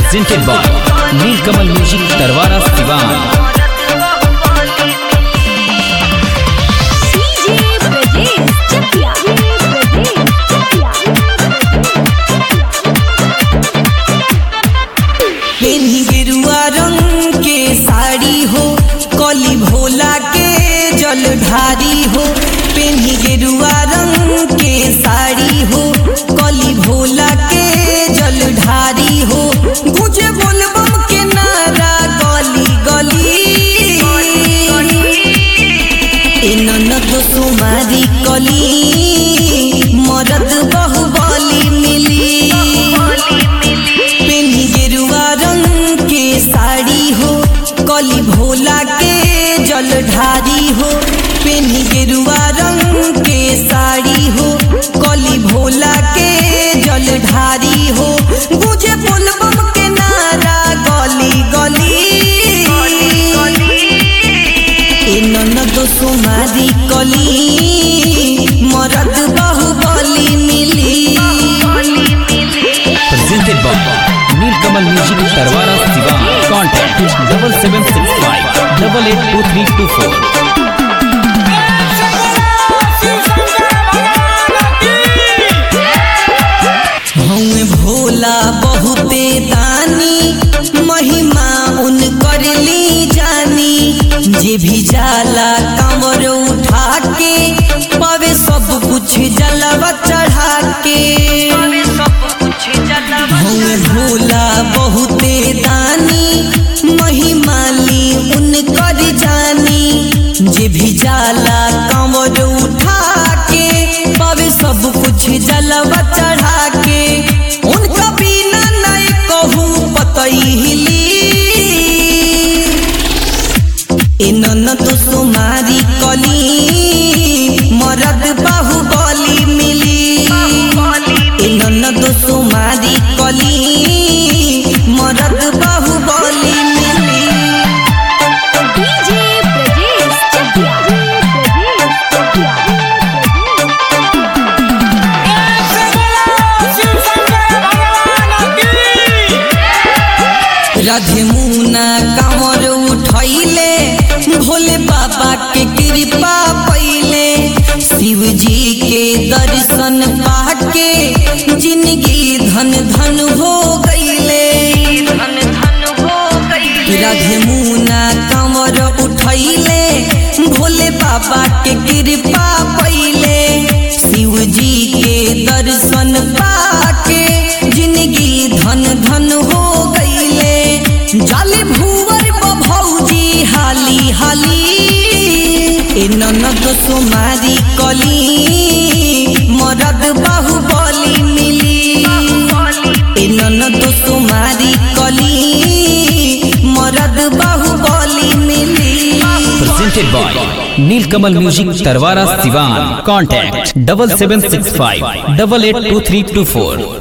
presented by Nilkamal Music Tarwara Sivan. DJ Brajesh Chakia. Brajesh Chakia. पेन्ही गेरुआ रंग के साड़ी हो कली भोला के जलधारी हो पेन्ही गेरुआ रंग के साड़ी हो कली भोला के जलधारी हो गुजे बोलबम के नारा गली गली ए ननद सुमारी कली मरद बहुबली मिली पेन्ही गेरुआ रंग के साड़ी हो कली भोला के जलधारी हो पेन्ही गेरुआ रंग के साड़ी हो कली भोला के जलधारी हो गुजे बोलबम के नारा गली गली ए ननद सुमारी कली मरद बहुबली मिली Presented by Nilkamal Music Tarwara Sivan. Contact double seven six five double eight two three two four. हमें भोला बहुते दानी महिमा उन कर ली जानी जे भी जाला कमर उठा के पावे सब कुछ जलवा चढ़ा के हमें भोला बहुते दानी महिमा ली उन कर जानी जे भी जाला कमर उठा के पावे सब कुछ जलवा चढ़ा के उनका बिना नहीं कहूँ पतई हिली ए ननद सुमारी कली मरद बाहुबली मिली ए ननद सुमारी कली मरद बाहुबली मिली DJ Brajesh Chakia. Brajesh Chakia. Radhe मुना कांवर उठैले भोले बाबा के कृपा पैले शिव जी के दर्शन पाके जिंदगी धन धन हो गईले राधे मुना कांवर उठैले भोले बाबा के कृपा पैले शिव जी के दर्शन पाके जिंदगी धन धन हो गईले जाली भूवर भौजी हाली हाली ए ननद सुमारी कली मरद बाहुबली मिली ए ननद सुमारी कली मरद बाहुबली मिली Presented by Nilkamal Music Tarwara Sivan. Contact double seven six five double eight two three two four.